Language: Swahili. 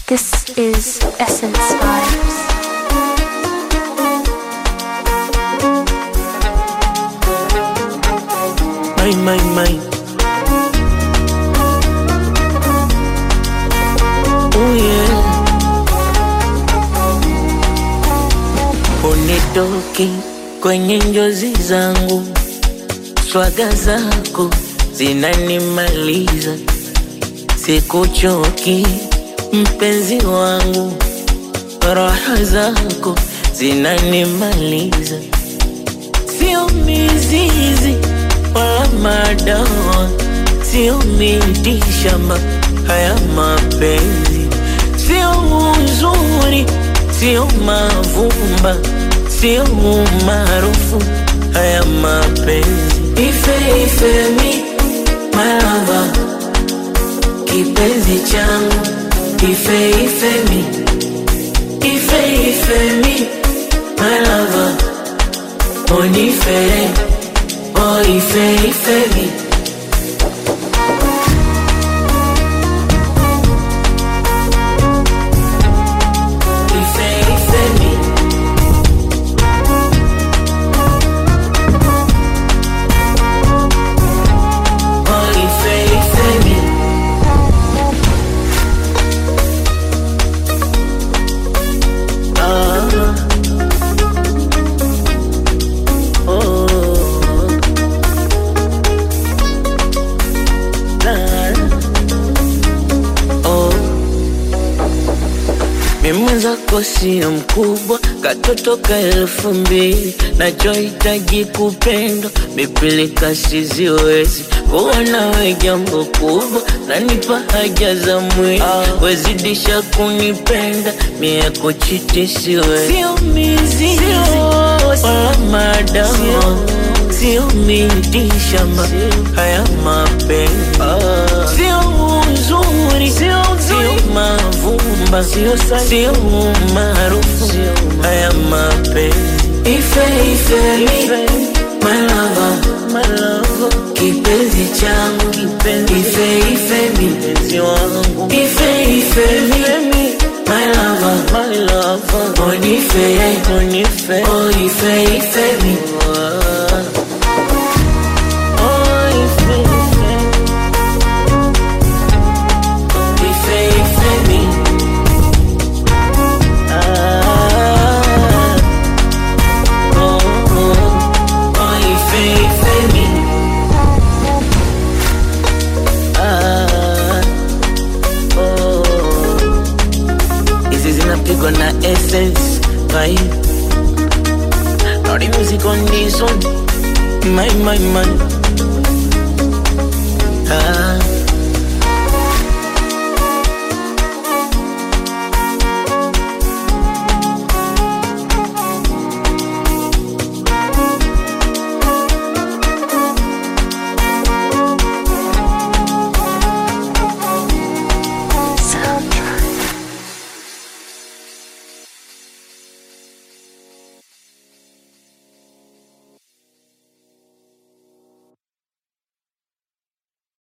This is Essence Vibes. My, my, my. Oh yeah. Unitoki kwenye njozi zangu, swaga zako zinanimaliza, sikuchoki mpenzi wangu, raha zako zinanimaliza, sio mizizi wala madawa, sio miti shamba, haya mapenzi sio uzuri, sio mavumba, sio umaarufu, haya mapenzi ife ife mi malava, kipenzi changu ife ife mi ife ife mi malava, onifere oh ife ife mi ife ife mi oh ife ife mi ah oh la oh mimi mwenzako sio mkubwa, katoto ka elfu mbili, nachohitaji kupendwa, mipilika siziwezi kuwa nawe jambo kubwa, nanipa haja za mwili, wezidisha kunipenda, mie kuchiti siwezi, sio mizizi wala madawa, sio miti shamba, haya mapenzi sio uzuri, sio mavumba, sio umaarufu, haya mapenzi ife ife mi malava, kipenzi changu ife ife mi ife ife mi malava, onife oh ife ife mi Oh, ife, ife. Ife, ife mi. Ah. Oh, oh. Oh, ife, ife mi. Ah. Oh. Hizi zinapigwa na essence vibe. Naughty music on this one. My, my, my. Ah.